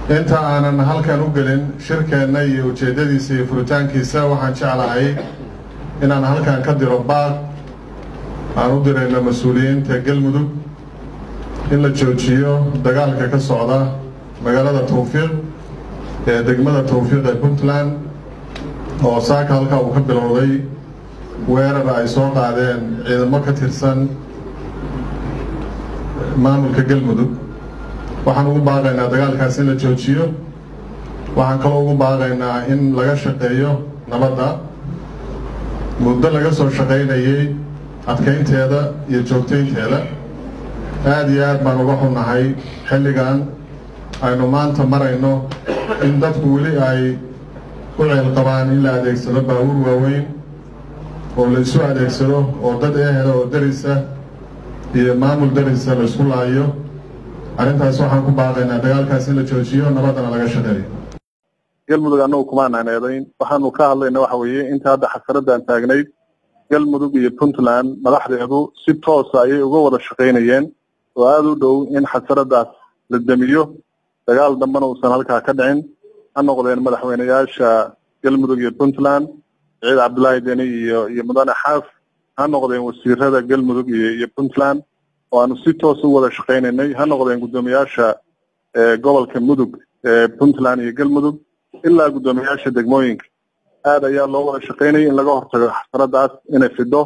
inta aanan halkan u gelin shirkeenna iyo ujeeddadiisa iyo furitaankiisa waxaan jeclahay inaan halkan ka diro baaq aan u dirayno mas-uuliyiinta galmudug in la joojiyo dagaalka ka socda magaalada tawfiiq ee degmada tawfiiq ee puntland oo saaka halkaa uu ka bilowday weerar ay soo qaadeen ciidamo ka tirsan maamulka galmudug waxaan ugu baaqaynaa dagaalkaas in la joojiyo waxaan kaloo ugu baaqaynaa in laga shaqeeyo nabadda muddo laga soo shaqaynayay adkaynteeda iyo joogtaynteeda aada iyo aad baan uga xunnahay xilligan aynu maanta marayno in dadku weli ay u ceel qabaan in la adeegsado baabuur waaweyn oo la isu adeegsado oo dad ehela oo darisa iyo maamul darisa la isku laayo arrintaas waxaan ku baaqaynaa dagaalkaas in la joojiyo nabaddana laga shaqeeyo galmudug annagu kumaanaan eedayn waxaanu ka hadlayna waxa weeye inta hadda xasaradan taagnayd galmudug iyo puntland madaxdeedu si toosa ayay uga wada shaqaynayeen oo aada u dhow in xasaradaas la demiyo dagaal dambena uusan halkaa ka dhicin ha noqdeen madaxweyneyaasha galmudug iyo puntland ciid cabdullaahi deni iyo iyo mudane xaaf ha noqdeen wasiirada galmudug iyo iyo puntland oo aanu si toos u wada shaqaynaynay ha noqdeen guddoomiyaasha gobolka mudug ee puntland iyo galmudug ilaa guddoomiyaasha degmooyinka aad ayaa loo wada shaqaynayay in laga hortago xasaradaas inay fido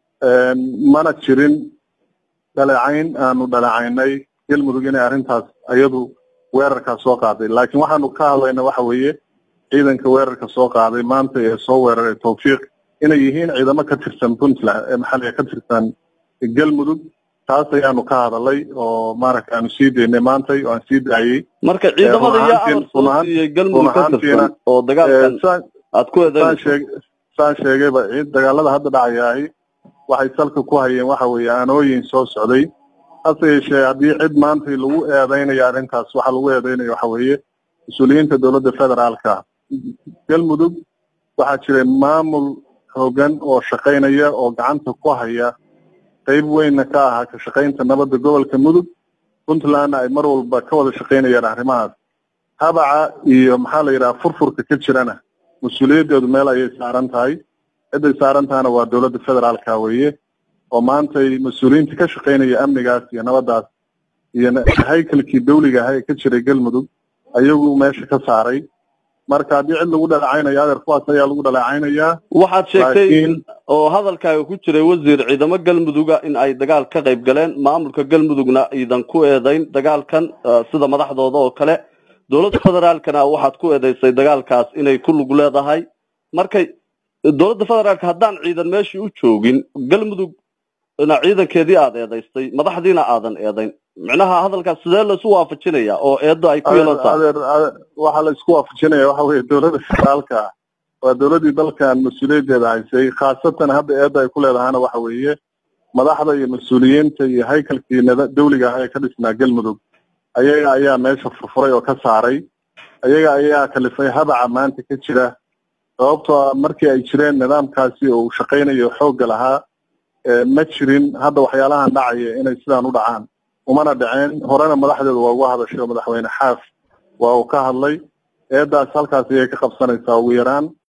mana jirin dhaleecayn aanu dhaleecaynay galmudug inay arrintaas iyadu weerarkaas soo qaaday laakiin waxaanu ka hadlayna waxa weeye ciidanka weerarka soo qaaday maanta ee soo weeraray tawfiiq inay yihiin ciidamo ka tirsan puntland ee maxalliga ka tirsan galmudug taas ayaanu ka hadalay oo maaragta aanu sii daynay maantay oo aan sii daayey marka ciidamada iyo amar soo siiyey galmudug ka tirsan oo dagaalkan aad ku eedaynayso saan sheegayba dagaalada hadda dhacayaahi waxay salka ku hayeen waxa weeye aanooyin soo socday hase yeeshee haddii cid maanta lagu eedaynayo arrintaas waxaa lagu eedaynaya waxa weeye mas-uuliyiinta dowladda federaalka galmudug waxaa jiray maamul hoggan oo shaqaynaya oo gacanta ku haya qayb weynna ka ahaa ka shaqaynta nabadda gobolka mudug puntlandna ay mar walba ka wada shaqaynayaan arrimahaas habaca iyo maxaa la yidhaha furfurka ka jirana mas-uuliyaddeedu meel ayay saaran tahay cidday saaran tahana waa dowladda federaalka weeye oo maantay mas-uuliyiinta ka shaqaynaya amnigaas iyo nabaddaas iyo haykalkii dawliga aha ee ka jiray galmudug ayagu meesha ka saaray marka haddii cid lagu dhaleecaynayo adeer kuwaas ayaa lagu dhaleecaynayaa waxaad sheegtay oo hadalkaaga ku jiray wasiir ciidamo galmuduga in ay dagaal ka qayb galeen maamulka galmudugna iidan ku eedayn dagaalkan sida madaxdooda oo kale dowladda federaalkana waxaad ku eedaysay dagaalkaas inay ku lug leedahay markay dowladda federaalka haddaan ciidan meeshii u joogin galmudugna ciidankeedii aad eedaystay madaxdiina aadan eedayn micnaha hadalkaas sidee laisu waafajinaya oo eedda ay ku yeelan tahay adeer waxaa la isku waafajinaya waxa weeye dowladda federaalka waa dowladdii dalkan mas-uuliyaddeeda haysay khaasatan hadda eedda ay ku leedahana waxa weeye madaxda iyo mas-uuliyiinta iyo haykalkii dawliga ah ee ka dhisnaa galmudug ayaga ayaa meesha furfuray oo ka saaray ayaga ayaa kalifay habaca maanta ka jira sababtoo markii ay jireen nidaamkaasi oo uu shaqaynayo xoogga lahaa ma jirin hadda waxyaalahan dhacaya inay sidaan u dhacaan umana dhaceen horena madaxdeedu waa uga hadashay oo madaxweyne xaaf waa uu ka hadlay eeddaas halkaas ayay ka qabsanaysaa ugu yaraan